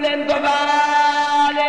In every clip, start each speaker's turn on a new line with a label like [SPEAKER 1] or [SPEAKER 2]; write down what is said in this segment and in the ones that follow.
[SPEAKER 1] leen ko baale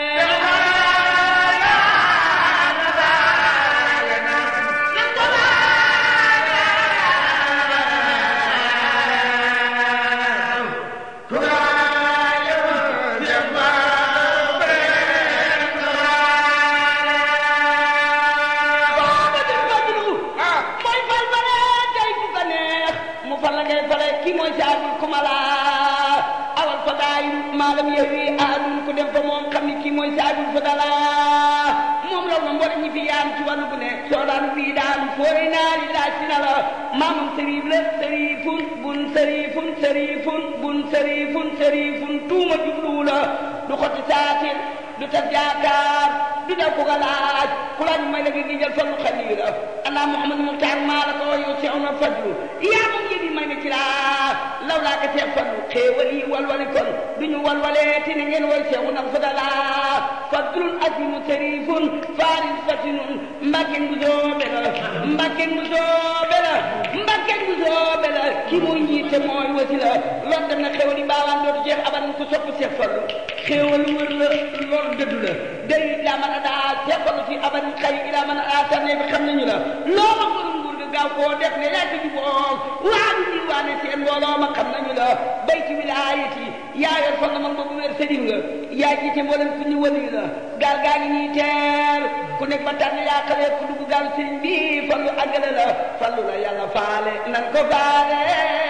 [SPEAKER 1] booba di fadlu mooy fal fale tey ku ko neex mu fal la ngay fale kii mooy saabul kumala awal fa daayu maalam yewi aadun ku def ko moom xam ni kii mooy saabul fa dala moom raw na mboole ñi fi yaam ci wàllu bu ne soo daan bii daan foore naari laaj si na la maamam sëriif la sëriifun bun sëriifun sëriifun bun sëriifun sëriifun tuuma jubluwu la du xotti saatir du tas yaakaar du daw ko nga laaj ku laaj may la nga gijal fallu xaliira ana muhammadu muxtaar maa la ko yow seew na fadlu yaa moom yëgi may na ci laa law laa ko seex fallu xéewal yi walwali kon du ñu walwalee ti ne ngeen woy seexu nag fadala fadlun asimu sharifun faris fatinun mbakken bu soobe la mbakken bu soobe la mbakken bu soobe la ki muy njiite mooy wasi la lor dem na xéewal yi baawaan dootu jeex aban ko sopp seex fallu xéewal wër la lor dëddu la day daa mën a daa seex fallu fi aban xay daa mën a daa tànnee bi xam nañu la loo ma ko nguur ga gaaw koo def ne yaa ko juboom waa du diwaane seen mbooloo ma xam nañu la bayti wilaayati yaa yor fa nga man boobu wér sëriñ nga yaa jiite mboolem ku ñu wëli la gaal gaa ngi nii teer ku nekk ba tànn yaa xalee ku dugg gaal sëriñ bi fallu àggale la fallu la yàlla faale nan ko faale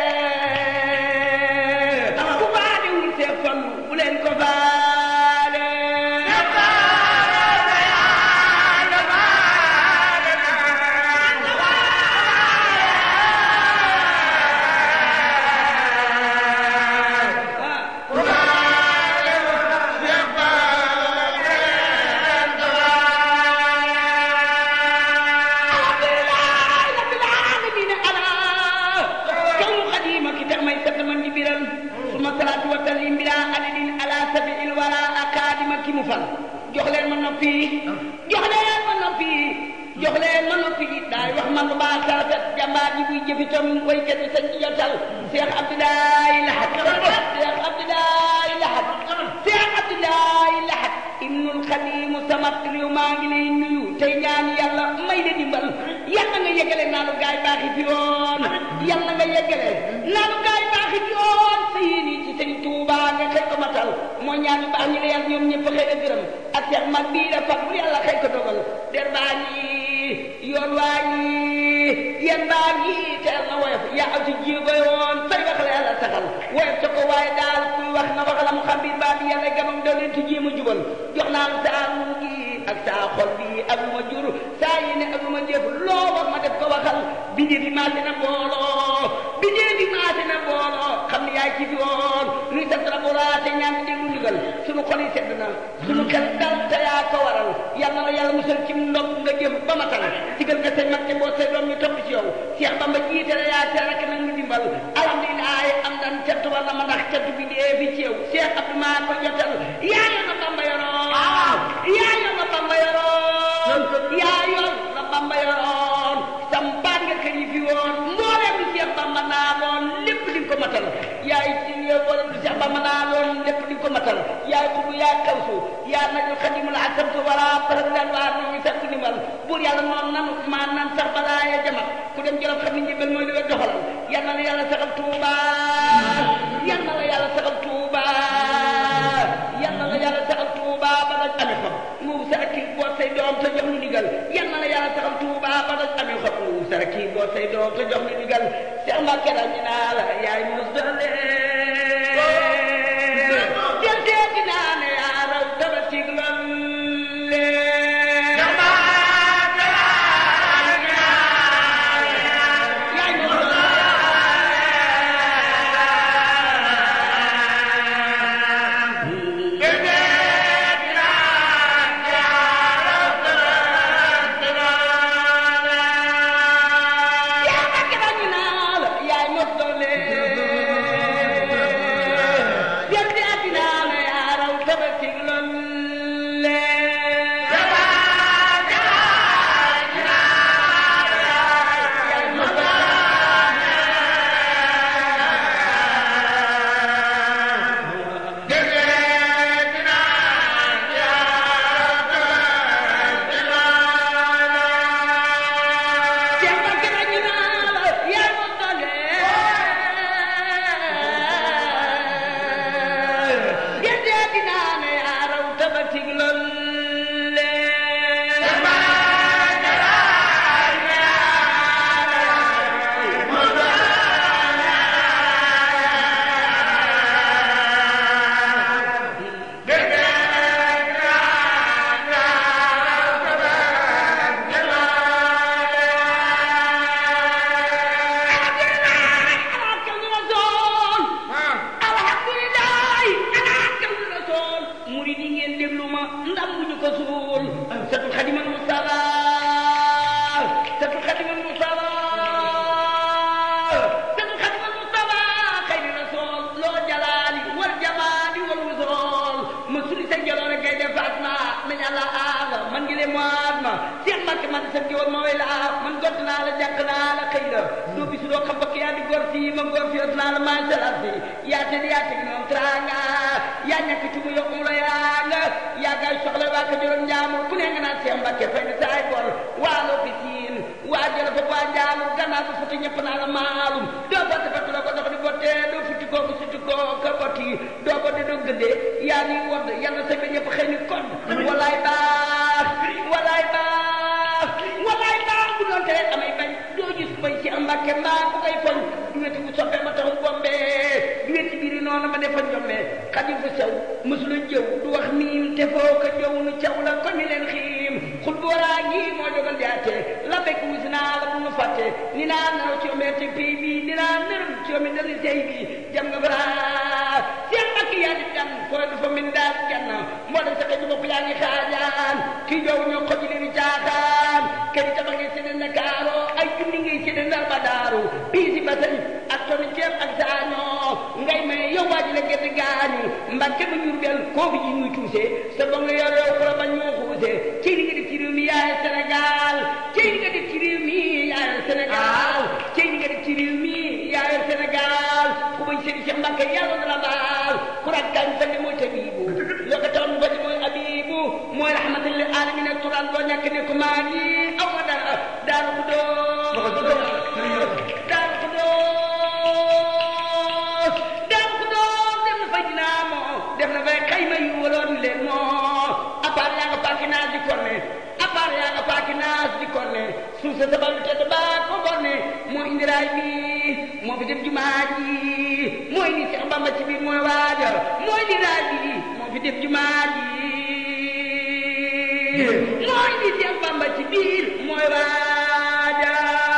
[SPEAKER 1] ku faale wul see fallu bu leen ko faale alhamdulilah rabbil alamin ala kaw xadima ki tax may sant man di biral suma salaatu wa taslim bila adadin ala sabiil wara akadima ki mu fal jox leen ma noppi jox leen ma noppi jox leen ma noppi daay wax man lu baax sa rafet jàmbaar ji buy jëfitam waykat bi sañ ci jotal Cheikh Abdoulaye Lahat Cheikh Abdoulaye Lahat Cheikh Abdoulaye Lahat ibnul xadimu samat réew maa ngi lay nuyu tey ñaan yàlla may la dimbal yàlla nga yeggale naanu gaay baaxi fi yoon yàlla nga yeggale naanu gaay baaxi fi yoon sa yéene ci sëñ Tuuba nga xëy ko matal moo ñaan yu baax ñi la yàlla ñoom ñëpp xëy na gërëm ak seex mag bii la fag bu yàlla xëy ko dogal der baa ngi yoon waa ngi yéen baa ngi teel na woyof yaa aw ci jéego yoon say wax la yàlla saxal woyof ca ko waaye daal kuy wax na wax la mu xam biir baa bi yàlla gamam doo leen ci jéem a jubal jox naa la saa mu gi ak saa xol bi ak lu ma jur saa yéene ak lu ma jëf loo wax ma def ko waxal bindee fi maase na mbooloo bindee fi maase na mbooloo xam ne yaay ci fi woon luy sant la bu raate ñaan di déglu ndigal sunu xol yi sedd na sunu xel dal te yaa ko waral yal na la yàlla musal ci ndog nga jëm ba matal digal nga say mag te boo say doom ñu topp ci yow Cheikh Bamba jiite la yaa teel rek nag ñu dimbal alhamdulilah am dan cant war na ma ndax cant bi dee fi ci yow Cheikh Abdou maa ko jotal yaa yor na Bamba yoroon yaa yor na Bamba yoroon yaa yor na Bamba yoroon sampaat nga kër yi fi woon mbooleem lu Cheikh Bamba naa loon lépp di nga ko matal yaay ci mbooleem lu Cheikh Bamba naa loon lépp di nga ko matal yaay xubu yaa kawsu yaa najul xadimul asamtu wala parak daan waa noo ngi sakku ndimbal buur yàlla noonu nanu maa nan sax balaa ya jamat ku dem jolof xam ni njëbal mooy li nga doxalal yal na la yàlla saxal Tuuba yal na la yàlla saxal Tuuba yal na la yàlla saxal Tuuba ba daj amee xob nguub sa kii boo say doom te jox nu ndigal yal na la yàlla saxal Tuuba ba daj amee xob nguub sa kii boo say doom te jox nu ndigal Cheikh Mbacke daal ñu naa la yaay mos dale jël seeti naa ne yaa raw tabaski lolle yaay mos yaa Mbacke daal ñu naa la yaay mos dale man yàlla aar man ngi leen moat ma Cheikh Mbacke man sa jiwoon ma way la man gott naa la jàkk naa la xëy la doo bisu doo xam bakk yaa di góor si ma góor si ot naa la maa salat si yaa te yaa teg noonu tranga yaa ñàkk ci mu yokku la yaa nga yaa gaay soxla waa ka juróom njaamur ku ne nga naan Cheikh Mbacke fay na saay bor waa loo fi siin waa jëla fa waa njaamur gannaaw ba futi ñëpp naa la maalum doo botte fatu la ko dox di botte doo futti koo ko sutti koo ka botti doo botte doo gëddee yaa ni wodd yàlla sa ba ñëpp xëy ni kon walaay baax walaay baax walaay baax bu doon tere amay bañ doo gis bay ci am mbàkke mbaa bu koy foñ du weti bu soppee ma taxu bombe du weti biiri noonu ma defa njombe xadi fu sew mësula jëw du wax miim te foo ko jëw nu caw la ko ni leen xiim xul booraa gi moo jogal jaate la bekk wus naa la bu nu fàtte ni naa naraw ci omee te pay bi ni naa naraw ci omee dali tey bi jam nga bara seen mbàkke yaa di gan fooy dafa min daal gan moo dem sa xëy bopp yaa ngi xaajaan kii jow ñoo ko ji leen caaxaan kër yi tabax ngay séddee Ndakaaru ay junni ngay séddee Ndar ba daaru bii si basañ ak toni ceeb ak saañoo ngay may yow waa ji la gerte gaañu mbàkke ba ñurbel koo fi ji ñuy tuuse sa ba nga yor yow xula ba ñoo xuuse ci li nga def ci réew mi yaay Sénégal ci li nga def ci réew mi yaay Sénégal ci li nga def ci réew mi yaay Sénégal ku bañ sëriñ Cheikh Mbacke yàlla na la baal ku rakkañ fa ne mooy tabibu loo ko taxoon fa ne mooy abibu mooy rahmatul lil alamin turan doo ñàkk ne ko maa ngi aw ma dara daaru ko doo daaru ko doo daaru ko doo dem na fay dinaa moo def na fay xayma yu waloon leen moo apart yaa nga paaki naas di korne apart yaa nga paaki naas di korne suuf sa sabal lu tedd baa ko borne moo indi raay bi moo fi def jumaa ji moo indi Seex Bamba ci biir mooy waaja moo indi raay bi moo fi def jumaa ji moo indi Seex Bamba ci biir mooy waaja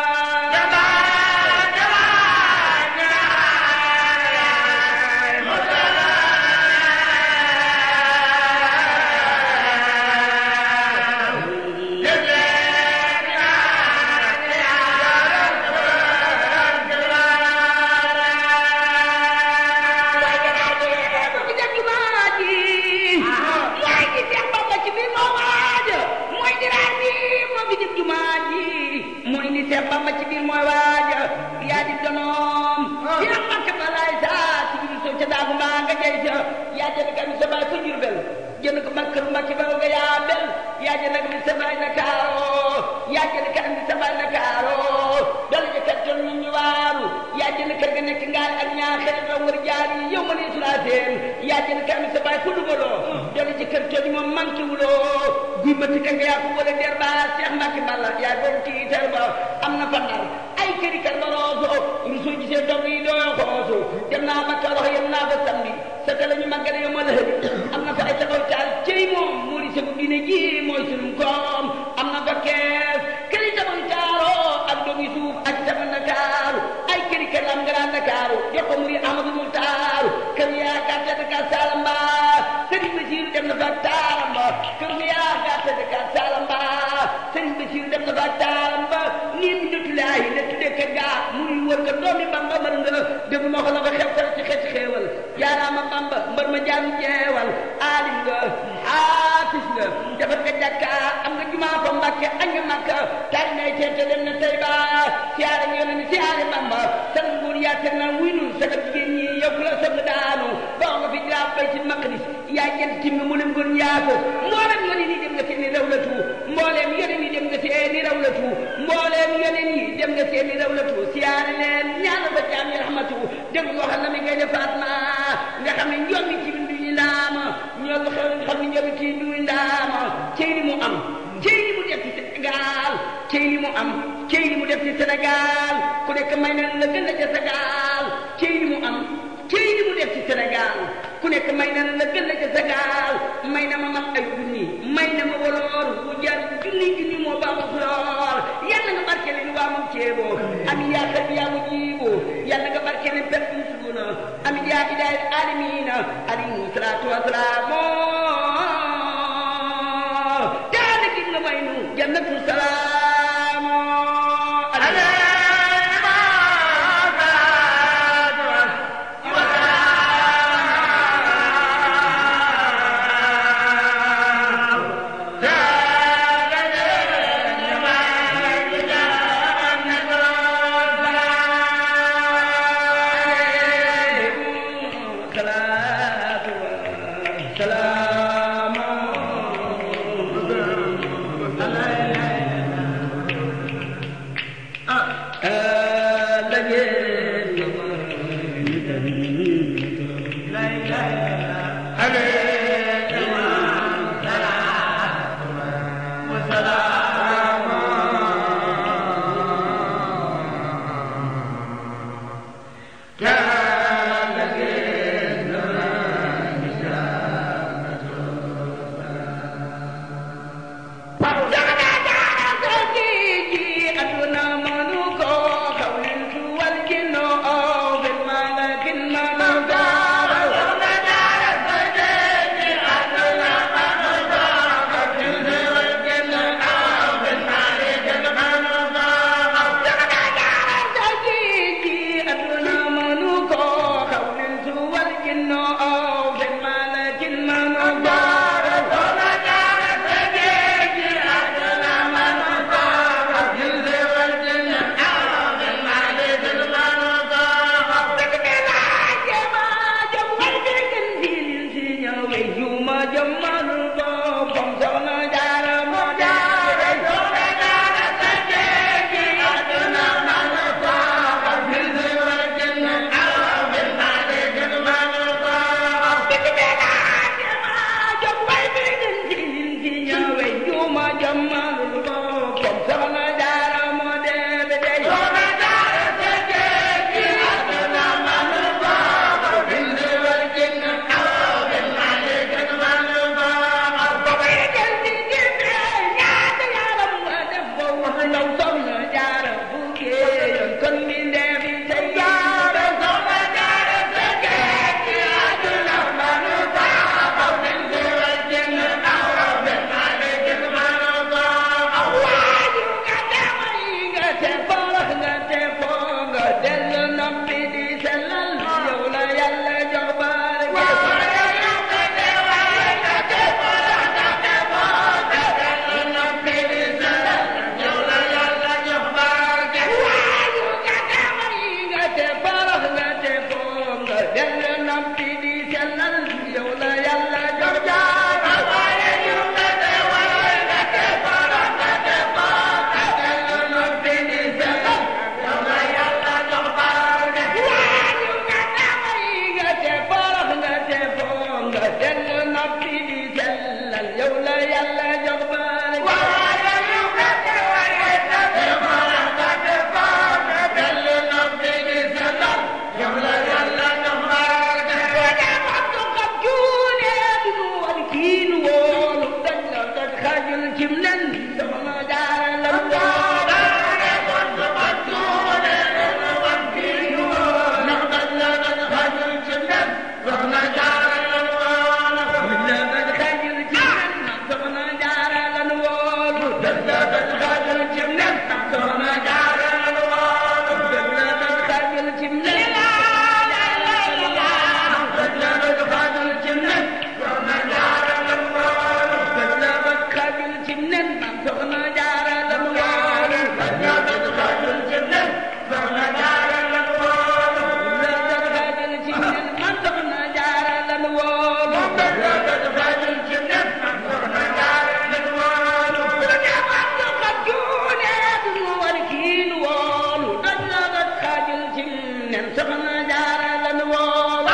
[SPEAKER 1] Seex Bamba ci biir mooy waaja yaa di donoom Seex Mbàkke balaay saa ci biir soo ca daagu mbaa nga jey sa yaa jënd ka mi sa baay fa Jurbel jënd ko ba kër Mbàkke ba nga yaa bel yaa jënd ka mi sa baay Ndakaaro yaa jënd ka mi sa baay Ndakaaro dala jëkkat ton ñu ñu waaru yaa jënd kër ga nekk ngaal ak ñaaxee ba war jaar yi yow ma ne sulaa seen yaa jënd ka mi sa baay fa dugaloo dala jëkkat ton moom manqué wuloo guy bëtt ka nga yaa ko wala der ba Seex Mbàkke balla yaa doon tiital ba am na fa ndar ay këri kër ba rooso ñu soo gisee dog yi doo xoosu dem naa ba Kaolack yem naa ba samedi sa ka la ñu màggale yow ma la hëri am na fa ay taxaw taal cëy moom moo di segu diine ji mooy sunu koom am na fa kees këri tabax taaroo ak dog yi suuf ak sama Ndakaaru ay këri kër lam nga daan Ndakaaru jox ko muri Amadou Muxtaaru kër yaa gàtte Dakar Salamba Sëriñ Basiiru dem na fa Taalamba kër yaa gàtte Dakar Salamba Sëriñ Basiiru dem na fa Taalamba nii mi natulaayi ne tuddee kër gaa muy wër nga doomi Bamba mër nga déglu ma ko la fa xew xew ci xeeti xeewal jaaraama Bamba mbër ma jaam jeewal aalim nga xaafis nga defar nga jàkka am nga jumaa fa Mbàkke añ nga Makka tari nay teete dem na tey ba siyaare nga yónne ni siyaare Bamba san nguur yaa teg na wuy nun saga jigéen ñi yow ku la soog daanu boo nga fi jaa bay ci maqdis yaa jël tim nga mu leen gon yaako mboolem yónne ni dem nga seeni rawlatu mbooleem yónne ni dem nga seeni rawlatu mbooleem yónne ni dem nga seeni rawlatu siyaare leen ñaana fa jaam yi rahmatu dégg nga waxal na mi ngay defaat ma nga xam ne ñoom mi ci bindu ñu ndaama ñoo nga xam ne ñoom ci bindu ndaama cey li mu am cey li mu def ci Sénégal cey li mu am cey li mu def ci Sénégal ku nekk may na la gën a ca Sénégal cey li mu am cey li mu def ci Sénégal ku nekk may na la gën a ca Sénégal may na ma man ay junni may na ma woloor bu jar junni junni moo baaxul lool yàlla nga barke leen waa moom ceeboo ami yaa xel yaa mu jiiboo yàlla nga barke leen pep suuna ami yaa idaay alamina alayhi salaatu wasalaam daana gi nga may nu jannatu salaam leen soxna jaara lan woo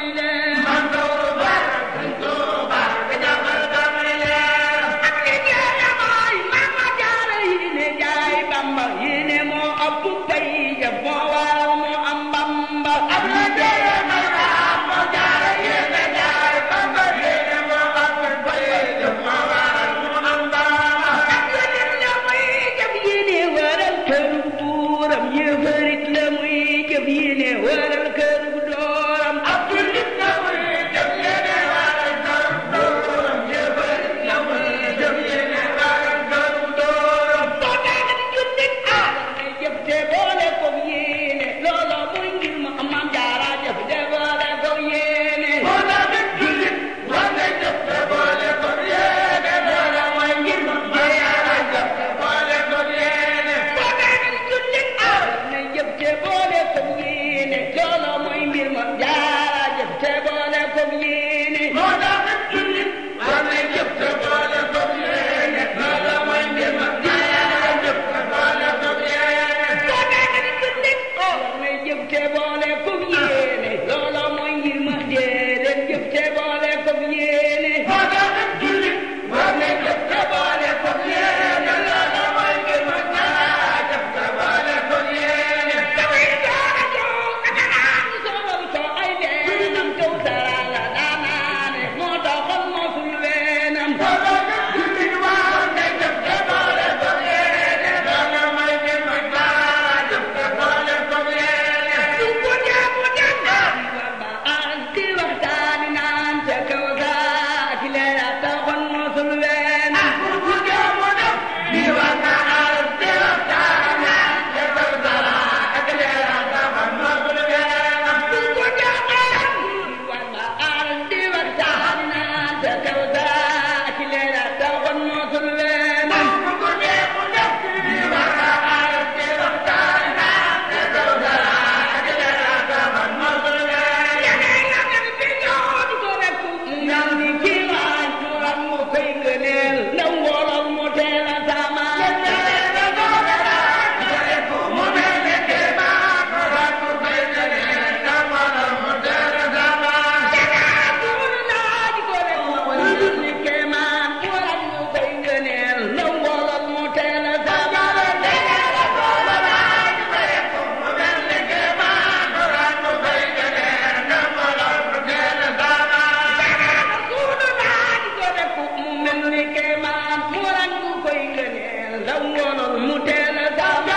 [SPEAKER 2] Yeah.
[SPEAKER 1] wolol mu teel a sama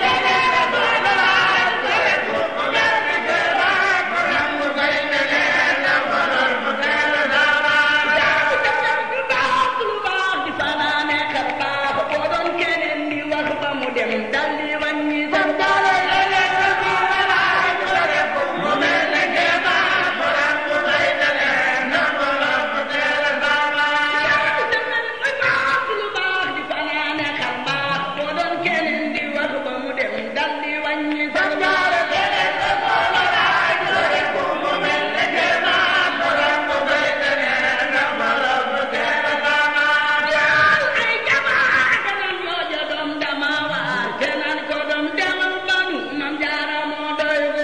[SPEAKER 1] lu baax lu baax di fanaane xar baax boo doon keneen di wax ba mu dem dal di wàññi sa lu baax lu baax di fanaane xar baax boo doon keneen di wax ba mu dem dal di wàññi sa ay jamaa kanan yooja doom dama waar te naan ko doom demal banu mam jaara moo doy gu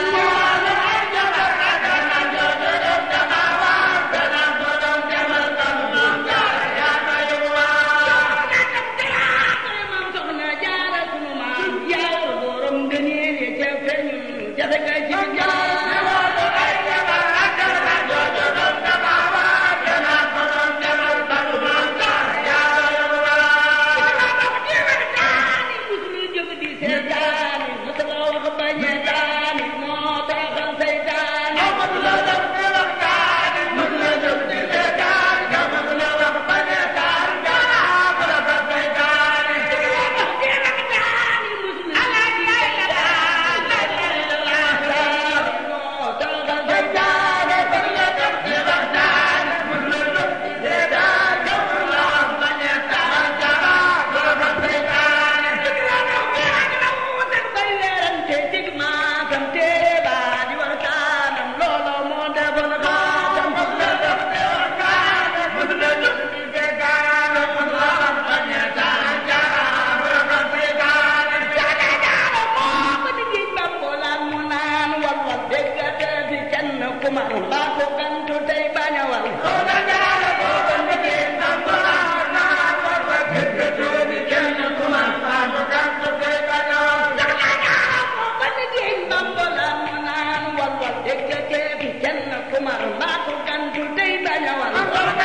[SPEAKER 1] mam soxna jaara sunu maam yaa borom gëneel ya ca feeñu jafe nga ci daani musul jóg di seetaani musul wax bañ a daani moo taxal seytaani daani musul moo taxal seytaani bay weerante dig maakam téere baa di waxtaanam loolo moo defoon xaatam ba di géej ba boolaan mu naan wal wal déggate fi kenn ku mar mbaa ko gantu tey bañ a wal ba di géej ba boolaan mu naan wal wal déggate fi kenn ku mar mbaa ko gantu tey bañ a wal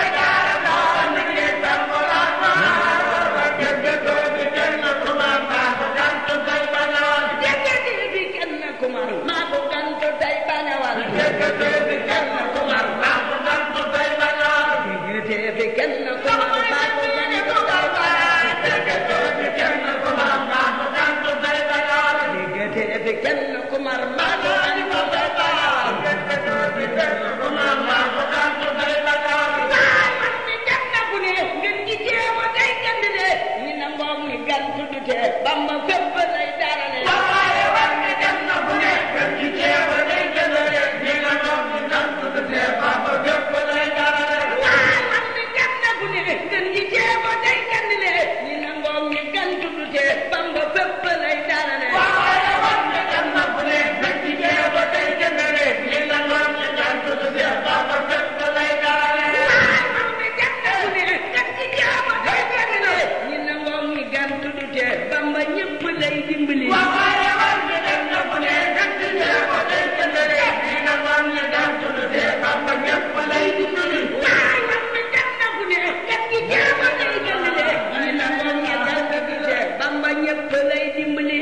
[SPEAKER 1] déggate fi kenn ku mar mbaa ko gantu tey bañ a wal déggate fi kenn ku mar mbaa ko gantu tey bañ a wal déggate fi kenn ku mar mbaa ko gantu tey bañ a wal déggate fi kenn ku mar mbaa ko gantu tey bañ a wal déggate fi kenn ku mar mbaa ko gantu tey bañ a wal waay man mi dem na ku ne ngeen ji jéema day gand de ñi na ngoog ni gan tudd te bamba fépp lay darale waay man mi dem na ku ne ngeen ji jéema day gand de ñi na ngoog ni gan tudd te bamba fépp lay darale waay man mi dem na ku ne ngeen ji jéema day gand de ñi na ngoog ni gan tudd te bamba ñëpp lay dimbali waay man mi dem na ku ne ngeen ji jéema day gand de ñi na ngoog ni gan tudd te bamba ñëpp lay dimbali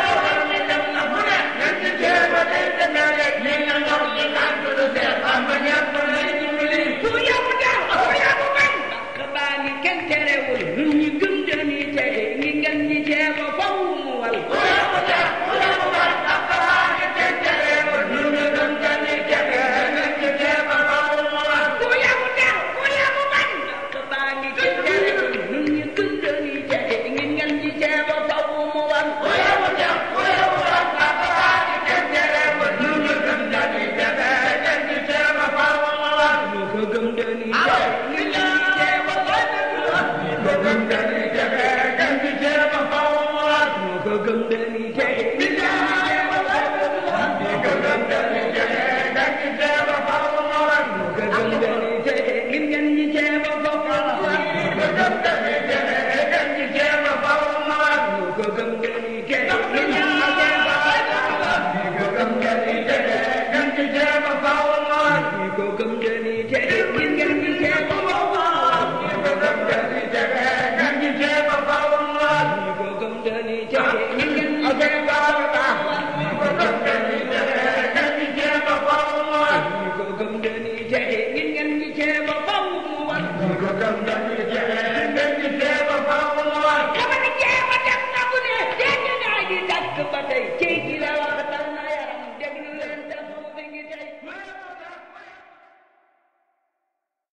[SPEAKER 1] ku yabu daal ku yabu bañ bakk baa ngi kenn terewul ñun ñi gëm dañuy tege ñi ngeen ñi ceeba faw mu wal ku yabu daal ku yabu bañ bakk baa ngi kenn terewul ñun ñi gëm dañuy tege ñi ngeen ñi ceeba faw mu wal ñu ko gëm dañuy tege ñi ngeen ñi ceeba ñu ko gëm dañuy tege ñi ngeen ñi ceeba ñu ko gëm dañuy tege ñi ngeen ñi ceeba faw mu wal xama ni jeema dem na bu ne dégg naa di dakk ba tey cey gi la